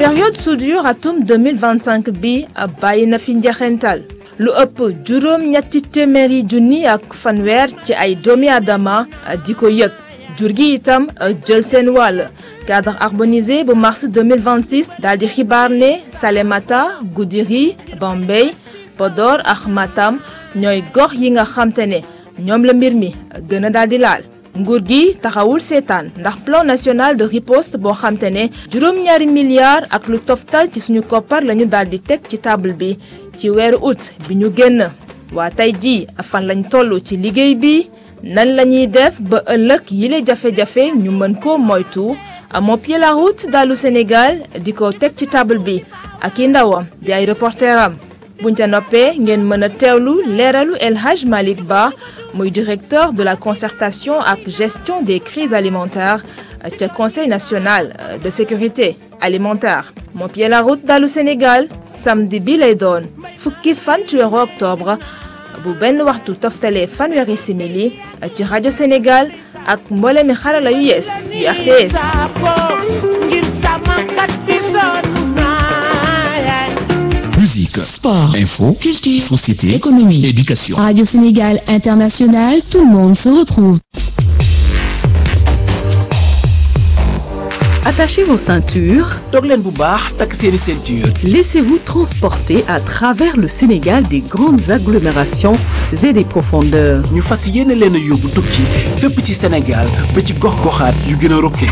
période soudure atum 2025 bi bàyyi na fi njeexental lu ëpp juróom ñetti téeméeri junni ak fanweer ci ay doomi aadama di ko yëg jur gi itam jël seen wàll cadre harmonisé bu mars 2026 daal di xibaar ne Salémata Goudiri Bambey Podor ak Matam ñooy gox yi nga xamte ne ñoom la mbir mi gën a daal di laal nguur gi taxawul seetaan ndax plan national de riposte boo xamte ne juróom-ñaari milliards ak lu toftal ci suñu koppar lañu daal di teg ci table bi ci weeru août bi ñu génn waa tey jii fan lañ toll ci liggéey bi nan la ñuy def ba ëllëg yile jafe-jafe ñu mën ko moytu amoo pied la route dalu Sénégal di ko teg ci table bi ak i ndawam di ay reporteram buñ ca noppee ngeen mën a teewlu leeralu El Hadj Malick Ba muy directeur de la concertation ak gestion des crises alimentaires ca conseil national de sécurité alimentaire moo pied la route dalu Sénégal samedi bi lay doon fukki fan ci weeru octobre bu benn waxtu toftalee fanweeri simili ci rajo Sénégal ak mboole mi xarala yu yees yu RTS. Musique, sport, info, culture, société, économie, éducation. Radio Sénégal International, tout le monde se retrouve. Attachez vos ceintures. toog leen bu baax takk seeni ceinture. Laissez-vous transporter à travers le Sénégal des grandes agglomérations et des profondeurs. ñu fas yéene leen a yóbbu tukki fépp ci Sénégal ba ci gox-goxaat yu gën a rokke.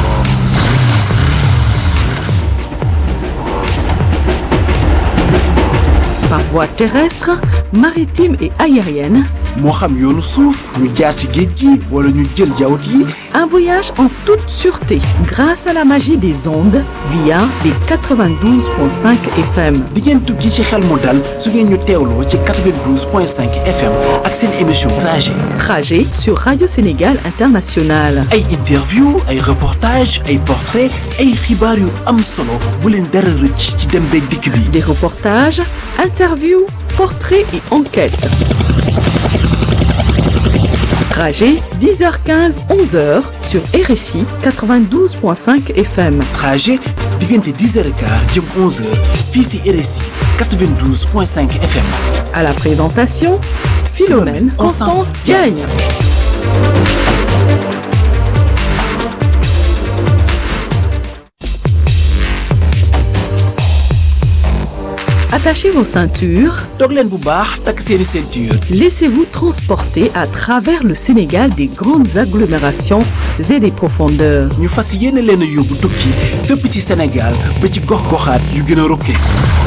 Par voie terrestre, maritime et aérienne, moo xam yoonu suuf ñu jaar ci géej gi wala ñu jël jawut yi un voyage en toute sûreté grâce à la magie des ondes via les 92.5 FM. di ngeen tukki ci xel mu dal su ngeen ñu teewloo ci 92.5 FM ak seen émission trajet. Trajet sur Radio Sénégal International. ay interview ay reportage ay portrait ay xibaar yu am solo bu leen dara rëcc ci dem beeg dikk bi. Des reportages, interviews, portraits et enquêtes. Trajet 10h15 11h sur RSI 92.5 FM. trajet diggante 10h15 jëm 11h fii ci RSI 92.5 FM. À la présentation, Philomène Constance Diagne. Attachez vos ceintures. toog leen bu baax takk seeni ceinture. Laissez-vous transporter à travers le Sénégal des grandes agglomérations et des profondeurs. ñu fas yéene leen a yóbbu tukki fépp ci Sénégal ba ci gox-goxaat yu gën a rokke.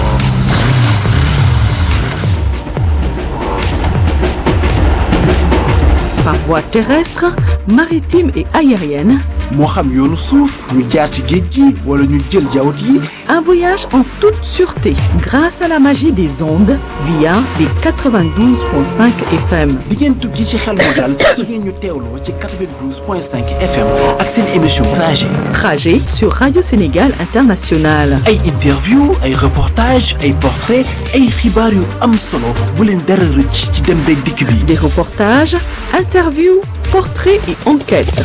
Par voie terrestre, maritime et aérienne, moo xam yoonu suuf ñu jaar ci géej gi wala ñu jël jawut yi un voyage en toute sûreté grâce à la magie des ondes via les 92.5 FM. di ngeen tukki ci xel mu dal su ngeen ñu teewloo ci 92.5 FM ak seen émission trajet. Trajet sur Radio Sénégal International. ay interview ay reportage ay portrait ay xibaar yu am solo bu leen dara rëcc ci dem beeg dikk bi. Des reportages, interviews, portraits et enquêtes.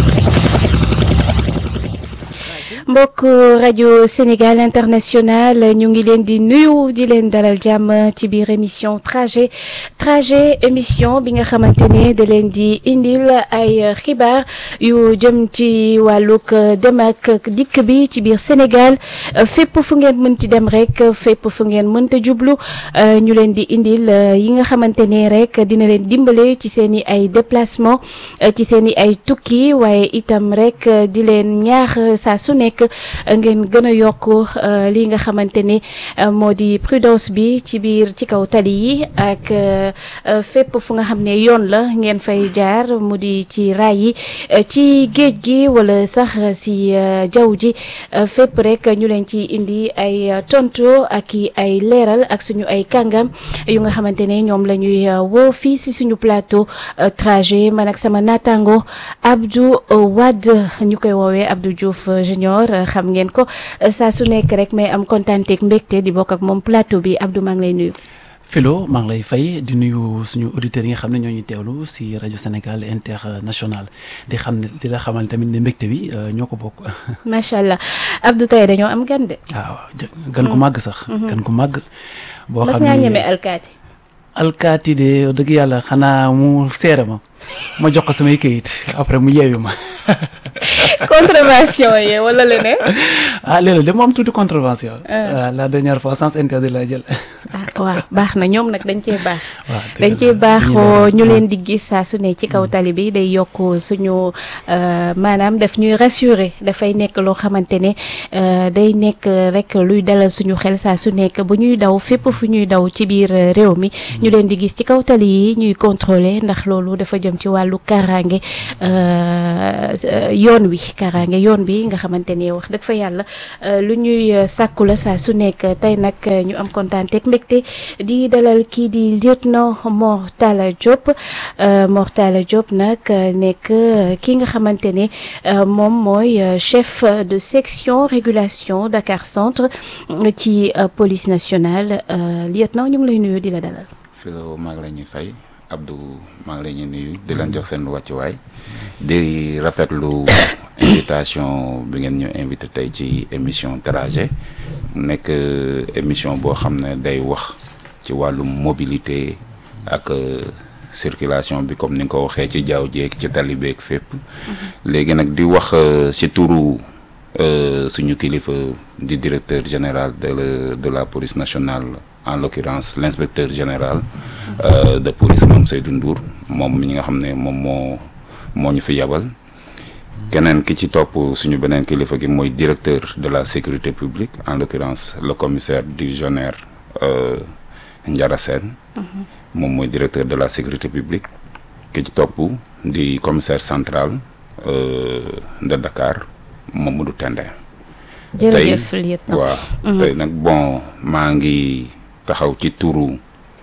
mbokk rajo Sénégal international ñu ngi leen di nuyu di leen dalal jàmm ci biir émission trajet trajet émission bi nga xamante ne da leen di indil ay xibaar yu jëm ci wàllug dem ak dikk bi ci biir Sénégal fépp fu ngeen mënti dem rek fépp fu ngeen mënta jublu ñu leen di indil yi nga xamante ne rek dina leen dimbale ci seen i ay déplacement ci seen i ay tukki waaye itam rek di leen ñaax saa su nekk ngeen gën a yokk li nga xamante ne moo di prudence bi ci biir ci kaw tali yi ak fépp fu nga xam ne yoon la ngeen fay jaar mu di ci raay yi ci géej gi wala sax si jaww ji fépp rek ñu leen ci indi ay tonto ak i ay leeral ak suñu ay kàngam yu nga xamante ne ñoom la ñuy woo fii si suñu plateau trajet man ak sama naataango Abdou Wade ñu koy woowee Abdou Diouf Junior xam ngeen ko saa su nekk rek mais am kontaan ak mbégte di bokk ak moom plateau bi Abdou maa ngi lay nuyu. Philo maa ngi lay fay di nuyu suñu auditeurs yi nga xam ne ñoo ñu teewlu si rajo Sénégal international di xam ne di la xamal tamit ne mbégte bi ñoo ko bokk. macha allah Abdou tey dañoo am gan de. waaw gan ku màgg sax. gan ku màgg. boo mas xam ngaa ne ñeme alkaati. alkaati de dëgg yàlla xanaa mu seere ma ma jox ko samay këyit après mu yeewi ma. contravention yi wala leneen. ah léeg-léeg de mu am tuuti contravention. waaw la dernière fois sens interdit la jël. ah waaw baax na ñoom nag dañ cee baax. waaw dañ cee baaxoo ñu leen di gis saa su ne ci kaw tali bi day yokk suñu maanaam daf ñuy rassurer dafay nekk loo xamante ne day nekk rek luy dalal suñu xel saa su nekk bu ñuy daw fépp fu ñuy daw ci biir réew mi ñu leen di gis ci kaw tali yi ñuy contrôler ndax loolu dafa jëm ci wàllu kaaraange yoon wi kaaraange yoon bi nga xamante ne wax dëgg fa yàlla lu ñuy sàkku la saa su nekk tey nag ñu am kontaan teg mbégte di dalal kii di lieutenant Mor Talla Diop Mor Talla Diop nag nekk ki nga xamante ne moom mooy chef de section régulation Dakar Centre ci police nationale lieutenant ñu ngi lay nuyu di la dalal. Philo maa ngi la ñuy fay Abdou maa ngi la ñuy nuyu di leen jox seen wàccuwaay di rafetlu invitation bi ngeen ñu invité tey ci émission trajet mu nekk émission boo xam ne day wax ci wàllum mobilité ak circulation bi comme ni nga ko waxee ci jaww jeeg ci tali beeg fépp. léegi nag di wax ci turu suñu kilifa di directeur général de la de la police nationale. en l'occurrence l'inspecteur général euh, de police moom Seydou Ndour moom mi nga xam ne moom moo moo ñu fi yabal keneen ki ci topp suñu beneen kilifa gi mooy directeur de la sécurité publique en l'occurrence le commissaire divisionnaire euh, Ndiara Sène moom mooy directeur de la sécurité publique ki ci topp di commissaire central euh, de Dakar Mamadou Tendin jërëjëf lieutenant waaw tey nag bon maa ngi taxaw ci turu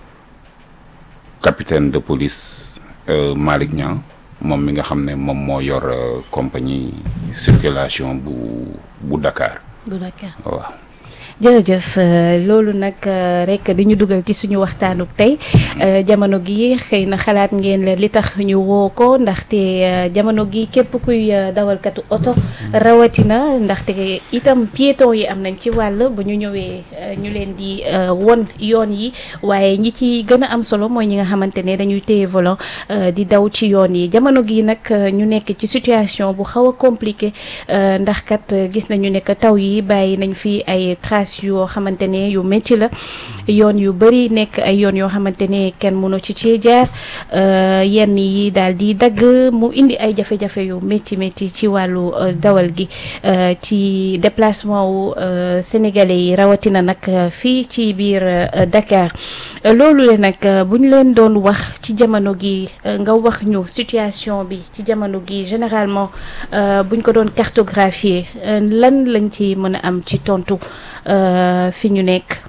capitaine de police euh, Malick Niang moom mi nga xam ne moom moo yor euh, compagnie circulation bu bu Dakar bu Dakar waaw jërëjëf loolu nag rek di ñu dugal ci suñu waxtaanu tey jamono gi xëy na xalaat ngeen la li tax ñu woo ko ndaxte jamono gi képp kuy dawalkatu oto rawatina ndaxte itam piéton yi am nañ ci wàll bu ñu ñëwee ñu leen di won yoon yi waaye ñi ci gën a am solo mooy ñi nga xamante ne dañuy téye volant di daw ci yoon yi jamono gi nag ñu nekk ci situation bu xaw a compliqué ndax kat gis nañu ne que taw yi bàyyi nañ fi ay traces yoo xamante ne yu métti la yoon yu bëri nekk ay yoon yoo xamante ne kenn mënu ci cee jaar yenn yi daal di dagg mu indi ay jafe-jafe yu métti métti ci wàllu dawal gi ci déplacement wu sénégalais yi rawatina nag fii ci biir Dakar loolu le nag bu ñu leen doon wax ci jamono gi nga wax ñu situation bi ci jamono gi généralement buñ ko doon cartographier lan lañ ci mën a am ci tontu fi ñu nekk.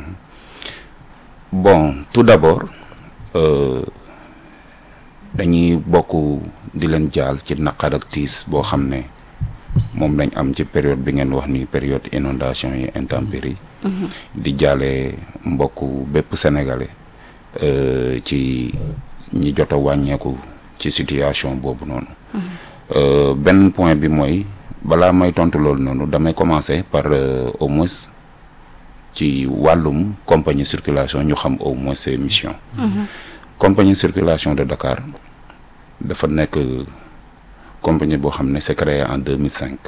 bon tout d'abord euh, dañuy bokk di leen jaal ci naqar ak tiis boo xam ne moom lañ am ci période bi ngeen wax ni période inondation yi intempéries di jaale mbokk bépp sénégalais euh, ci ñi jot a wàññeeku ci situation boobu noonu euh, benn point bi mooy balaa may tontu loolu noonu damay commencer par au moins ci wàllum compagnie circulation ñu xam au moins ses missions. compagnie circulation de Dakar dafa nekk compagnie boo xam ne c'est créé en 2005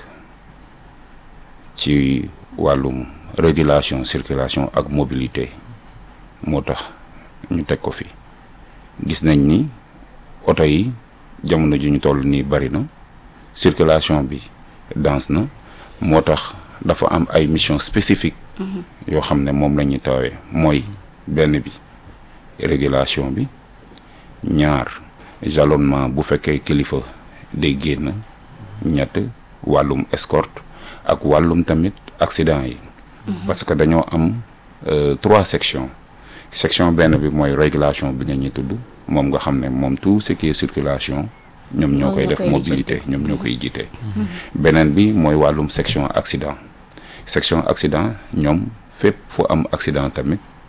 ci wàllum régulation circulation ak mobilité moo tax ñu teg ko fi gis nañ ni oto yi jamono ji ñu toll nii bari na circulation bi dense na moo tax dafa am ay missions spécifiques. yoo xam ne moom la ñuy tawee mooy benn bi régulation bi ñaar jalonnement bu fekkee kilifa day génn ñett wàllum escorte ak wàllum tamit accident yi parce que dañoo am trois sections section benn bi mooy régulation bi nga ñuy tudd moom nga xam ne moom tout ce qui est circulation ñoom ñoo koy def mobilité ñoom ñoo koy jiite beneen bi mooy wàllum section accident section accident ñoom fépp fu am accident tamit te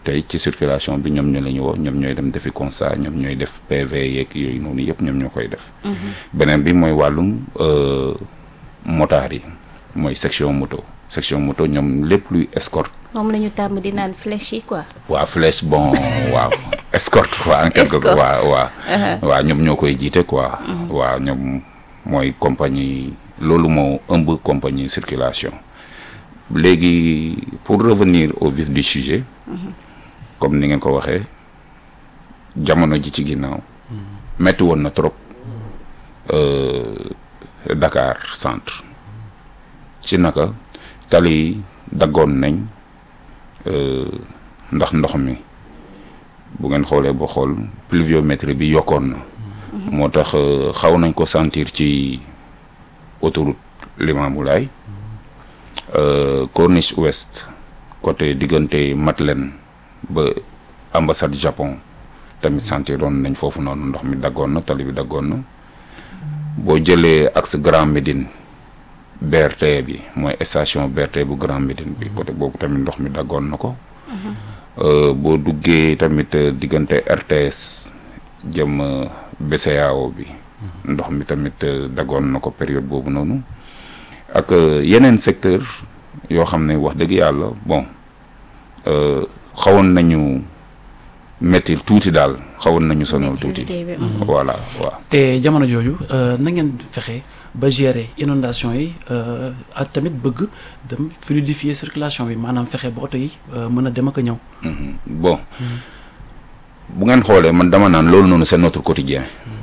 tey ci circulation bi ñoom ñoo la ñu woo ñoom ñooy dem defi constat ñoom ñooy def PV yeeg yooyu noonu yëpp ñoom ñoo koy def. beneen bi mooy wàllum euh, motard yi mooy section moto section moto ñoom lépp luy escorte. moom la ñu tàmm di naan flèche yi quoi. waa flèche bon waaw escorte quoi en quelque sorte Escorte. waaw waaw waaw ñoom ñoo koy jiite quoi waaw ñoom mooy compagnie loolu moo ëmb compagnie circulation léegi pour revenir au vif du sujet comme ni ngeen ko waxee jamono ji ci ginnaaw metti woon na trop euh, Dakar centre ci naka tali yi daggoon nañ euh, ndax ndox mi bu ngeen xoolee ba xool pluviométrie bi yokkoon na moo tax euh, xaw nañ ko sentir ci autoroute Limamoulaye euh, corniche ouest côté diggante Madeleine ba ambassade Japon tamit sentiroon nañ foofu noonu ndox mi daggoon na tali bi daggoon na boo jëlee axe Grand Médine BRT bi mooy station BRT bu Grand Médine bi côté boobu tamit ndox mi daggoon na ko Euh, boo duggee tamit euh, diggante RTS jëm euh, BCEAO bi ndox mi tamit euh, daggoon na ko période boobu noonu ak euh, yeneen secteur yoo xam ne wax dëgg yàlla bon euh, xawoon nañu métti tuuti daal xawoon nañu sonal Métti tuuti liggéey bi. voilà waaw te jamono jooju euh, na ngeen fexe ba gérer inondation yi euh, ak tamit bëgg dem fluidifier circulation bi maanaam fexe ba oto yi euh, mën a dem ak a ñëw. Mhm. bon bu ngeen xoolee man dama naan loolu noonu c'est notre quotidien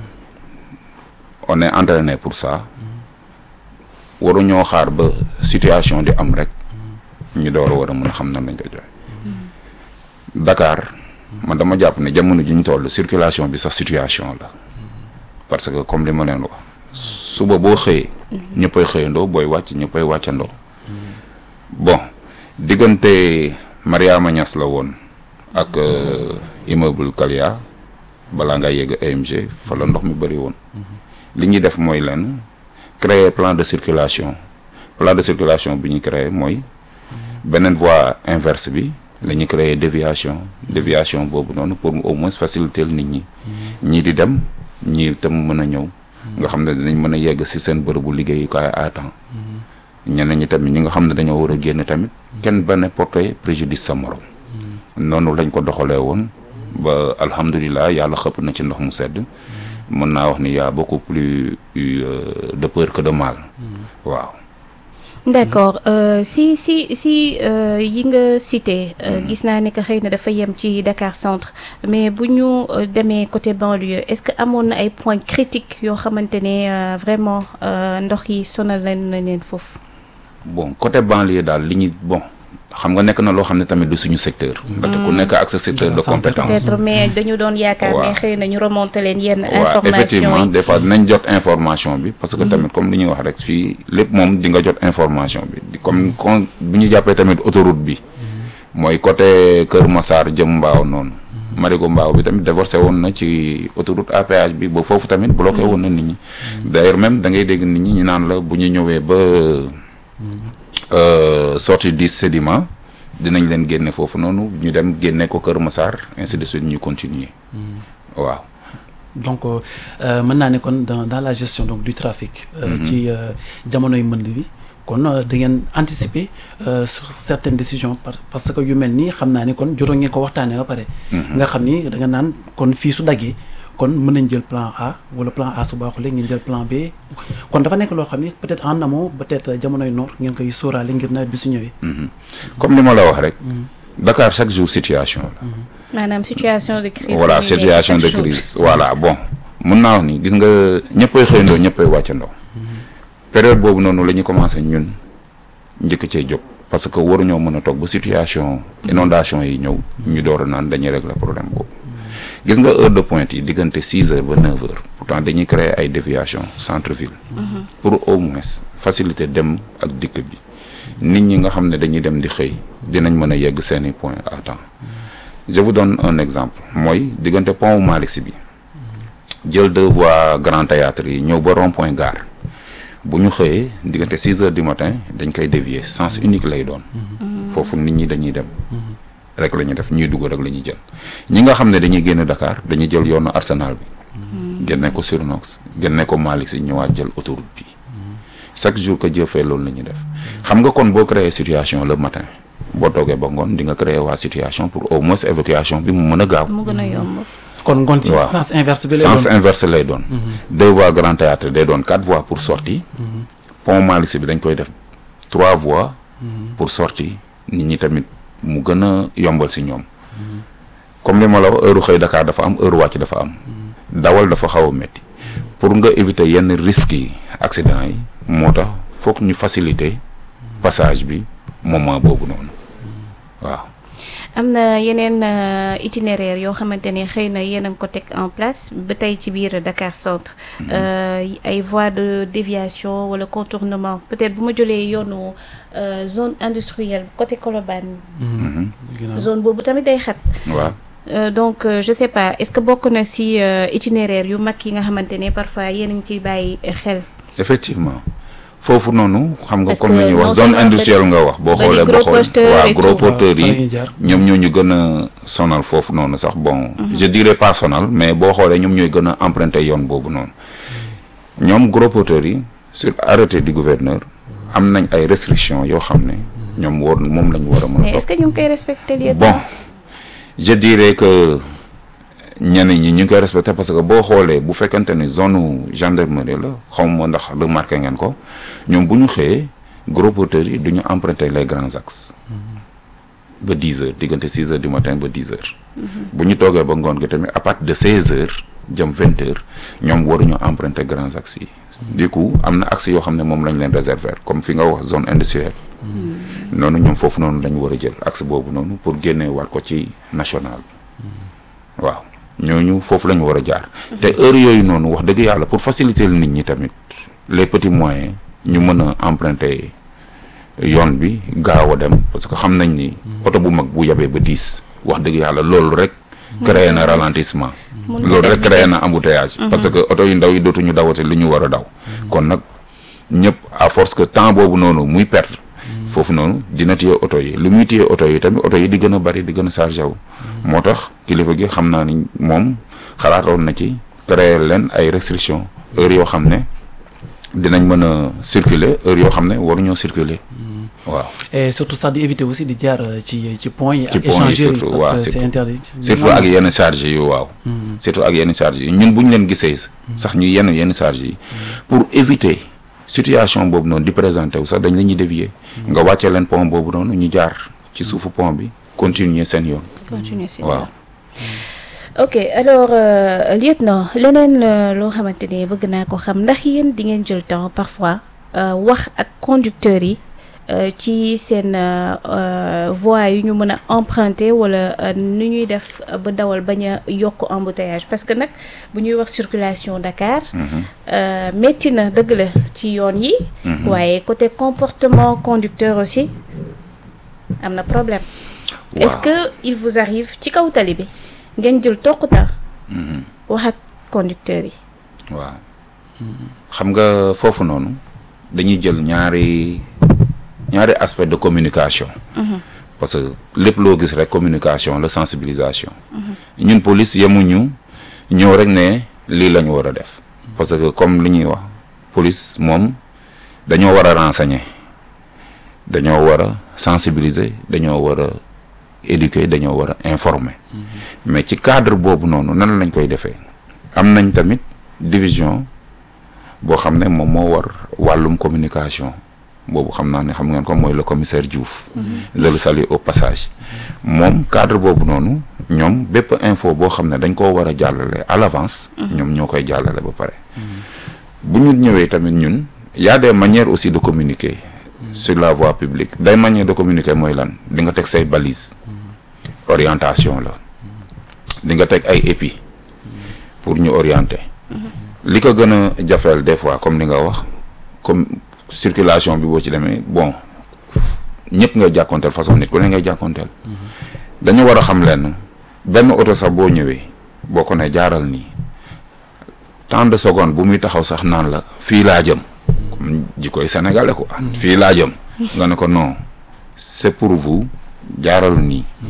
on est entraîné pour ça waruñoo xaar ba situation di am rek ñu door a war a mën a xam nan lañ ko joxe Dakar man dama jàpp ne jamono ji ñu toll circulation bi sax situation la parce que comme li ma leen wax suba boo xëyee ñëppay xëyandoo booy wàcc ñëppay wàccandoo bon diggante Mariama Niass la woon ak euh, immeuble Kalia balaa nga yegg AMG fa la ndox mi bëri woon li ñuy def mooy lenn créer plan de circulation plan de circulation bi ñu créer mooy beneen voie inverse bi la ñu créer déviation déviation boobu noonu pour au moins faciliter nit ñi ñii di dem ñii itam mën a ñëw nga xam ne dinañ mën a yegg ci seen bërëbu liggéeyukaay à temps ñeneen ñi tamit ñi nga xam ne dañoo war a génn tamit kenn ba ne porter préjudice sa morom noonu lañ ko doxalee woon ba alhamdulilah yàlla xëpp na ci ndox mu sedd mën naa wax ni y a beaucoup plus eu, euh, de peur que de mal waaw d'accord euh, si si si euh, yi nga cité euh, gis naa ne que xëy na dafa yem ci Dakar centre mais bu ñu euh, demee côté banlieue est-ce que amoon na ay points critiques yoo xamante ne euh, vraiment euh, ndox yi sonal leen na leen foofu. bon côté banlieue daal li ñu bon xam nga nekk na loo xam ne tamit du suñu secteur ndaxte ku nekk ak sa secteur de Santé. compétence peut-être mais dañu doon yaakaar ne waaw. xëy na ñu remonter leen yenn waaw information effectivement yi. des fois dinañ jot information bi parce que tamit comme li ñuy wax rek fii lépp moom di nga jot information bi di comme comme bi ñu jàppee tamit autoroute bi mooy côté Kër Massar jëm Mbaaw noonu Marigo Mbaaw bi tamit divorcé woon na ci autoroute à péage bi ba foofu tamit bloqué woon na nit ñi d'ailleurs même da ngay dégg nit ñi ñu naan la bu ñu ñëwee ba euh, sortie du sédiment dinañ leen génne foofu noonu ñu dem génne ko Kër Massar ainsi de suite ñu continuer waaw donc euh, mën naa ne kon dans dans la gestion donc du trafic. euh, ci euh, jamonoy mbënd bi kon euh, da ngeen anticiper euh, sur certaines décisions par parce que yu mel nii xam naa ni kon jotoon ngeen ko waxtaanee ba pare. nga xam ni da nga naan kon fii su daggee kon mën nañ jël plan A wala plan A su baaxulee ngeen jël plan B kon dafa nekk loo xam ni peut-être en amont peut-être jamonoy noor ngeen koy sóoraale ngir nawet bi su ñëwee. comme li ma la wax rek Dakar chaque jour situation la maanaam situation de crise. voilà la ñuy nekk situation de chaque jour. crise voilà bon mun naa wax ni gis nga ñëppay xëyandoo ñëppay wàccandoo période boobu noonu la ñu commencé ñun njëkk cee jóg parce que waruñoo mën a toog ba situation inondation yi ñëw ñu door a naan dañuy régler problème boobu gis nga heure de pointe yi diggante six heures ba neuf heures pourtant dañuy créer ay déviation centre ville pour au moins faciliter dem ak dikk bi nit ñi nga xam ne dañuy dem di xëy dinañ mën a yegg seeni point à temps je vous donne un exemple mooy diggante pont Malick Sy bi jël deux voies grand théâtre yi ñëw ba rond point gare bu ñu xëyee diggante six heures du matin dañ koy dévier sens unique lay doon foofu nit ñi dañuy dem rek la ñuy def ñuy dugg rek la ñuy jël ñi nga xam ne dañuy génn Dakar dañuy jël yoonu Arsenal bi génne ko Surnox génne ko Malick Sy ñëwaat jël autoroute bi chaque jour que Dieu fait loolu la ñuy def xam nga kon boo créer situation le matin boo toogee ba ngoon di nga créer waa situation pour au moins évacuation bi mu mën a gaaw mu gën a yomb. kon ngoon ci waaw. sens inverse bi lay sens doon inverse lay doon deux voies grand théâtre day doon quatre voies pour sortie pont Malick Sy bi dañ koy def trois voies pour sortie nit ñi tamit mu gën a yombal si ñoom comme li ma la wax heure xëy Dakar dafa am heure wàcc dafa am dawal dafa xaw a métti pour nga éviter yenn risques yi accident yi moo tax foog ñu faciliter passage bi moment boobu noonu waaw am na yeneen euh, itinéraire yoo xamante ne xëy na yéen a ngi ko teg en place ba tey ci biir Dakar centre Euh, ay voies de déviation wala contournement peut-être bu ma jëlee yoonu euh, zone industrielle côté Colobane ginnaaw. zone boobu tamit day xat waaw Euh, donc euh, je sais pas est-ce que bokk na ci euh, itinéraire yu mag yi nga xamante ne parfois yéen a ngi ciy bàyyi xel effectivement foofu noonu xam nga Parce comme que ni ñuy non wax zone seulement industrielle nga wax boo bari xoolee gros boo xool porteurs waaw et gros tout. porteurs Fa la ñuy yi jaar. ñoom ñoo ñu gën a sonal foofu noonu sax bon je dirais pas sonal mais boo xoolee ñoom ñooy gën a emprunter yoon boobu noonu ñoom gros porteurs yi sur arrêté du gouverneur am nañ ay restrictions yoo xam ne ñoom war moom la ñu war a mën mais a est-ce topp que ñu ngi koy respecter lieu bon je dirais que ñenn ñi ñu ngi koy respecté parce que boo xoolee bu fekkente ni zone gendarmerie la xaw ma ndax remarqué ngeen ko ñoom bu ñu xëyee gros porteurs yi du ñu emprunter les grands axes ba 10 heures diggante 6 heures du matin ba 10 heures. bu ñu toogee ba ngoon gi tamit à partir de 16 heures jëm 20 heures ñoom waruñu emprunter grands axes yi. du coup am na axes yoo xam ne moom lañ leen réserver comme fi nga wax zone industrielle. noonu ñoom foofu noonu lañu war a jël axe boobu noonu pour génne waat ko ci national waaw ñooñu foofu la ñu war a jaar te heure yooyu noonu wax dëgg yàlla pour faciliter nit ñi tamit les petits moyens ñu mën a emprunter yoon bi gaaw a dem parce que xam nañ ni oto bu mag bu yabee ba diis wax dëgg yàlla loolu rek créé na ralentissement Mun na loolu def rek créé na vitesse. embouteillage parce que oto yu ndaw yi dootuñu dawate li ñu war a daw kon nag ñëpp à force que temps boobu noonu muy perdre foofu noonu dina téye oto yi li muy téye oto yi tamit oto yi di gën a bari di gën a chargé wu moo tax kilifa gi xam naa ni moom xalaatoon na ci créer leen ay restrictions heure yoo xam ne dinañ mën a circuler heure yoo xam ne waruñoo circuler waaw et surtout sax di éviter aussi di jaar euh, ci ci point yi Ci ak point yi échangeurs yi surtout, parce waaw, que c'est surtout. interdit surtout ak yenn charge yi waaw surtout ak yenn charge yi ñun bu ñu leen gisee sax ñu yenn yenn charge yi pour éviter situation boobu noonu di présenter wu sax dañ la ñuy dévier nga wàccee leen pont boobu noonu ñu jaar ci suufu pont bi continuer seen yoon continuer si waaw ok alors euh, lieutenant leneen euh, loo xamante ne bëgg naa ko xam ndax yéen di ngeen jël temps parfois euh, wax ak conducteurs yi euh, ci seen euh, euh, voies yu ñu mën a emprunter wala euh, nu ñuy def euh, ba dawal bañ a yokk embouteillage parce que nag bu ñuy wax circulation Dakar euh, métti na dëgg la ci yoon yi waaye côté comportement conducteur aussi am na problème est-ce waaw. que il vous arrive ci kaw tali bi ngeen jël toquta wax ak conducteurs yi waaw xam nga foofu noonu dañuy jël ñaari ñaari aspect de communication parce que lépp loo gis rek communication la sensibilisation ñun police yemuñu ñëw rek ne lii la ñu war a def parce que comme li ñuy wax police moom dañoo war a renseigner dañoo war a sensibiliser dañoo war a éduquer dañoo war a informer mais ci cadre boobu noonu nan lañ koy defee am nañ tamit division boo xam ne moom moo war wàllum communication boobu xam naa ne xam ngeen ko mooy le commissaire Diouf je le salue au passage moom cadre boobu noonu ñoom bépp info boo xam ne dañ koo war a jàllale à l'avance ñoom ñoo koy jàllale ba pare bu ñu ñëwee tamit ñun y a des manières aussi de communiquer sur la voie publique day manière de communiquer mooy lan di nga teg say balises orientation la di nga teg ay épi pour ñu orienter li ko gën a jafeel des fois comme ni nga wax comme circulation bi boo ci demee bon ñëpp ngay jàkkoonteel façon nit ku ne ngay jàkkoonteel dañu war a xam lenn benn oto sax boo ñëwee boo ko ne jaaral nii tant de secondes bu muy taxaw sax naan la fii laa jëm comme jikkoy sénégalais quoi fii laa jëm nga ne ko non c'est pour vous jaaral nii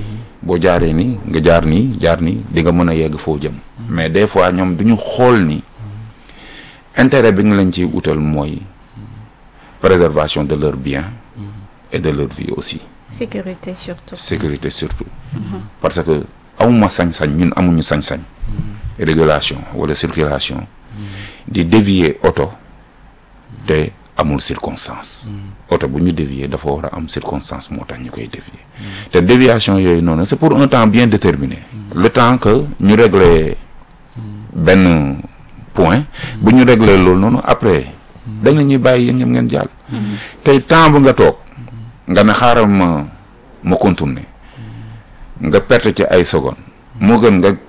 boo jaaree nii nga jaar nii jaar nii di nga mën a yegg foo jëm mais des fois ñoom du ñu xool ni intérêt bi nga leen ciy utal mooy préservation de leurs biens et de leur vie aussi sécurité surtout. sécurité surtout parce que amuma sañ-sañ ñun amuñu sañ-sañ régulation wala circulation di dévier oto te amul circonstance oto bu ñu dévier dafa war a am circonstance moo tax ñu koy dévier te déviation yooyu noonu c'est pour un temps bien déterminé le temps que ñu régler benn point bu ñu régler loolu noonu après dañ la ñuy bàyyi yéen ñoom ngeen jàll tey temps bu nga toog nga ne xaaral ma ma contourner nga perte ci ay secondes moo gën nga